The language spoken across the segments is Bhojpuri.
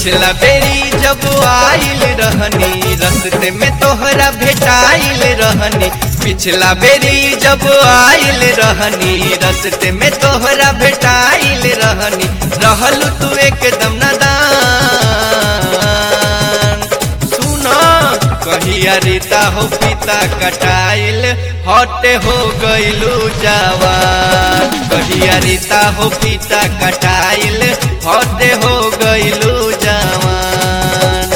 पिछला बेरी जब आइल रहनी रस्ते में तोहरा भेटाइल रहनी पिछला बेरी जब आइल रहनी रस्ते में तोहरा भेटाइल रहनी रहल तू एकदम नदान सुना कहिया रीता हो पिता कटाइल हटे हो गइलू जवान कहिया रीता हो पिता कटाइल हटे हो गइलू जवान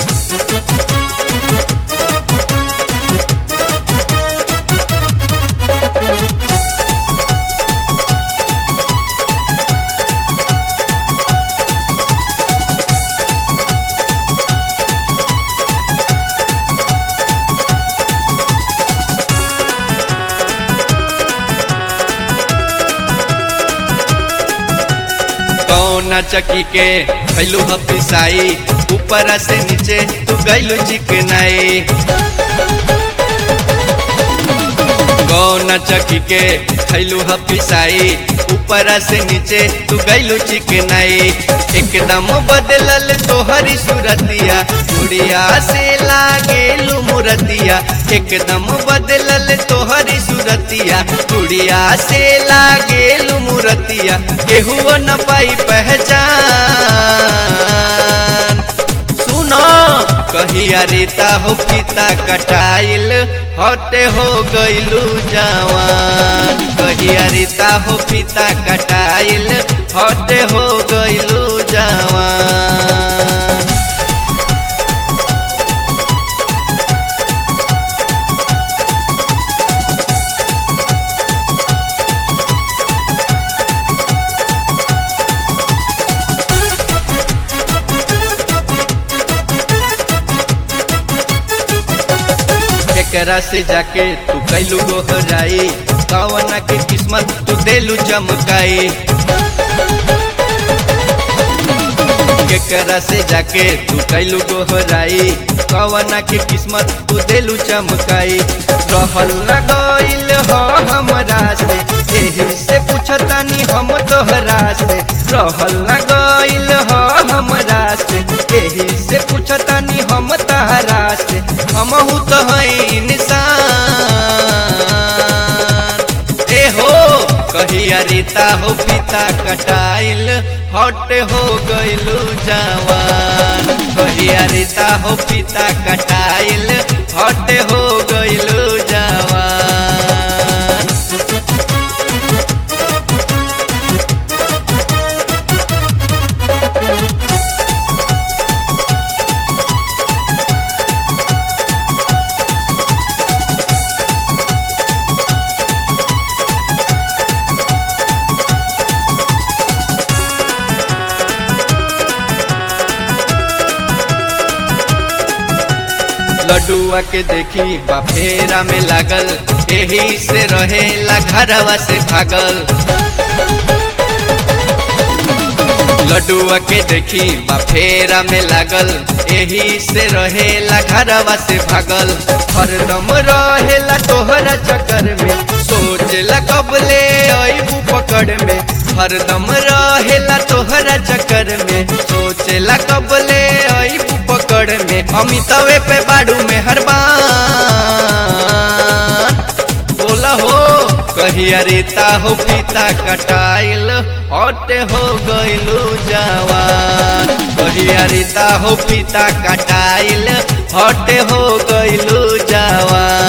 कौना चकी के भैलू हफिसाई ऊपर से नीचे तू गैलू चिकनाई कौना चकी के खैलू हफिसाई ऊपर से नीचे तू गैलू चिकनाई एकदम बदलल तोहरी सूरतिया मुड़िया से लागेलू मुरतिया एकदम बदलल तोहरी सूरतिया मुड़िया से लागेलू मुरतिया केहू न पाई पहचान सुनो कहिया रीता हो पिता कटाइल हटे हो गइलू जवान कहिया रीता हो पिता कटाइल हटे हो गइलू जवान एकरा से जाके तू कैलू गोहराई कवना के किस्मत तू देलू चमकाई एकरा से जाके तू कैलू गोहराई कवना के किस्मत तू देलू चमकाई रहल न गइल हो हमरा से एही से पूछतानी हम तोहरा से रहल न गइल हो हमरा से एही से पूछतानी हम तहरा से हमहू तो है इंसान ए हो कहिया रीता हो पिता कटाइल हट हो गइलू जवान कहिया रीता हो पिता कटाइल हट हो गइलू जवान लडुआ के देखी बाफेरा में लागल एही से रहेला घरवा से भागल लडुआ के देखी बाफेरा में लागल एही से रहेला घरवा से भागल हरदम रहेला तोहरा चक्कर में सोचला कबले अबू पकड़ में हरदम रहेला तोहरा चक्कर में सोचला कबले अबू पकड़ में अमितवे पे बाड़ू में हरबान बोला हो कहिया रीता हो पिता कटाइल हटे हो गइलू जवान कहिया रीता हो पिता कटाइल हटे हो गइलू जवान